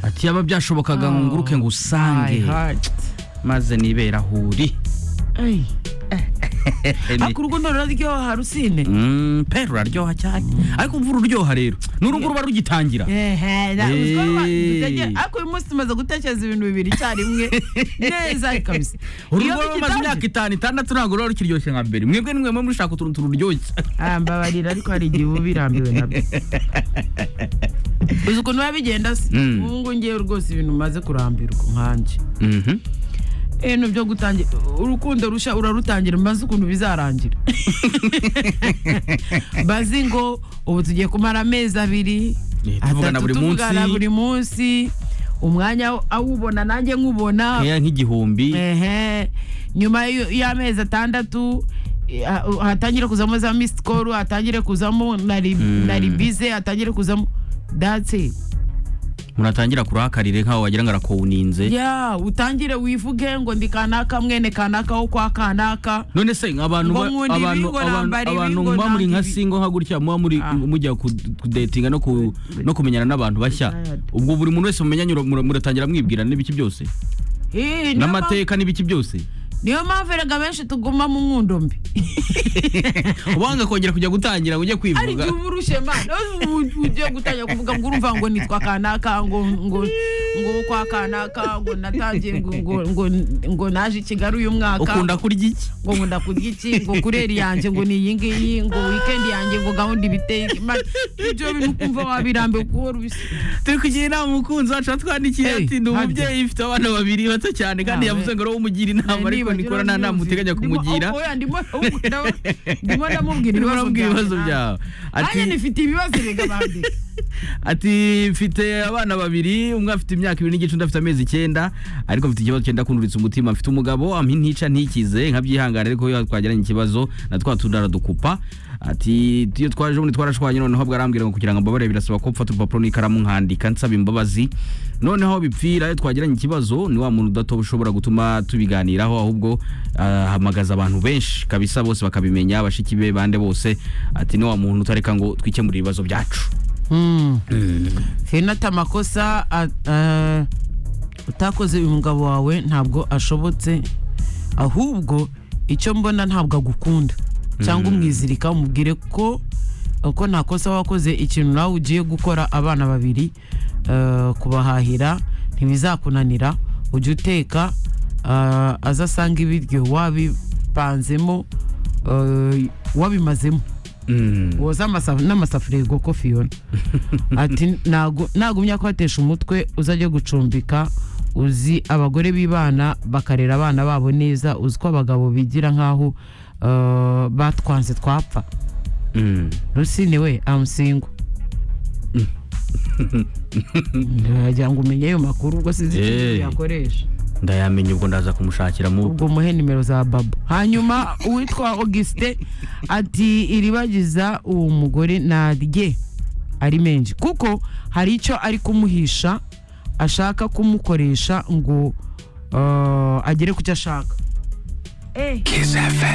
ati yaba byashobokaga ngo nguruke ngo usange maze nibera ahuri ariko urugo ruraryoha rusine Mm, pe ruraryoha cyane ariko imvura ururyoha rero n'urugo ruba rugitangira Ehe, na- uziko ruba- Hey. dutegere- ariko uyu munsi tumaze gutekereza ibintu bibiri icyarimwe neza kabisa Iyo urugo rumaze bigitangira- imyaka itanu itandatu ntabwo ruba rukiryoshye nka mbere mwebwe nimwe mwe mushaka utuntu tururyoshya Ah, mbabarira ariko hari igihe uba birambiwe nabyo uzi ukuntu biba bigenda se Mm. ubu ngubu ngewe rwose ibintu umaze kurambirwa nkanjye Mhm. ibintu byo gutangira urukundo rushya urarutangira maze ukuntu bizarangira bazi ngo ubu tugiye kumara amezi abiri Eh, tuvugana atatu, buri tuvugana munsi. buri munsi umwanya awubona nanjye nkubona nkeya nk'igihumbi ehe nyuma y'u- y'amezi atandatu eh, ha- hatangire kuzamo za missed call hatangire kuzamo na ri- Mm. na ribize hatangire kuzamo that's it muratangira kurahakarire nkaho wagira ngo arakowuninze ya utangire wivuge ngo ndi kanaka mwene kanaka wo kwa kanaka none se abantu Ngo ba- nkunda ibi, abantu- ngo abantu- nambara ibi, abantu ngo muba muri nka nanga ibi. singo nka gutya muba muri Ah. mujya ku- kudetinga no ku- no kumenyana n'abantu bashya Tired. ubwo buri muntu wese mumenyanye ura- mura- muratangira mwibwira n'ibiki byose Eh, niyo mpamvu- n'amateka n'ibiki byose niyo mpamvu erega benshi tuguma mu nkundo mbi ubanga kongera kujya gutangira ngo ujye ari kwivuga igihe uba urushe mana ugiye gutangira kuvuga ngo urumva ngo nitwa kanaka ngo ngo ngo wo kwa kanaka ngo natangiye ngo ngo ngo, ngo naje i kigali uyu mwaka ukunda kurya iki ngo nkunda kurya iki ngo kureri yanjye ngo ni iyi ngiyi ngo wikendi yanjye ngo gahunda ibiteye Imana, ibyo bintu kumva wabirambe kuko rushya turi kugira inama umukunzi wacu watwandikiye Hey, ati ndi harya. umubyeyi ufite abana babiri bato cyane kandi Nawe. yavuze ngo ari wowe umugira inama ariko nikora nta nama uteganya kumugira oya ndimo ndimo- ndimo ndamubwira Ndimo ndamubwira ibibazo byawe byawe nanjye ati nifite ibibazo reka bandika ati mfite abana babiri umwe afite imyaka ibiri n'igice undi afite amezi icyenda ariko mfite ikibazo cyenda kunduritsa umutima mfite umugabo ampa intica ntikize nkabyihangana ariko iyo twagiranye ikibazo na twa tundi aradukupa ati iyo twaje ubundi twarashwanye noneho bwo arambwira ngo kugira ngo mbabare birasaba ko mfata urupapuro n'ikaramu nkandika nsaba imbabazi noneho aho bipfira iyo twagiranye ikibazo ni wa muntu udatoba ushobora gutuma tubiganiraho ahubwo ahamagaza abantu benshi kabisa bose bakabimenya bashiki be bande bose ati ni wa muntu utareka ngo twikemurire ibibazo byacu fenata amakosa a- a- utakoze uyu mugabo wawe ntabwo ashobotse ahubwo icyo mbona ntabwo agukunda cyangwa umwizirika umubwire ko ko nta kosa wakoze ikintu nawe ugiye gukora abana babiri eh, kubahahira ntibizakunanira ujye uteka eh, aze asanga ibiryo wabipanzemo eh, wabimazemo woza amasa- n'amasafuriya goko fiyona ati ntago ntagumya kuhatesha umutwe uzajya gucumbika uzi abagore b'ibana bakarera abana babo neza uzi ko abagabo bigira nk'aho eh, batwanze twapfa Mm. rusine we amusingo wagira ngo umenye ayo makuru ubwo sinzi Hey. icyo yakoresha ndayamenya ubwo ndaza kumushakira mu ubwo muhe nimero za babo hanyuma uwitwa augustin ati iribagiza uwo mugore narye ari menshi kuko hari icyo ari kumuhisha ashaka kumukoresha ngo eh, agere ku cyo ashaka Kiss FM.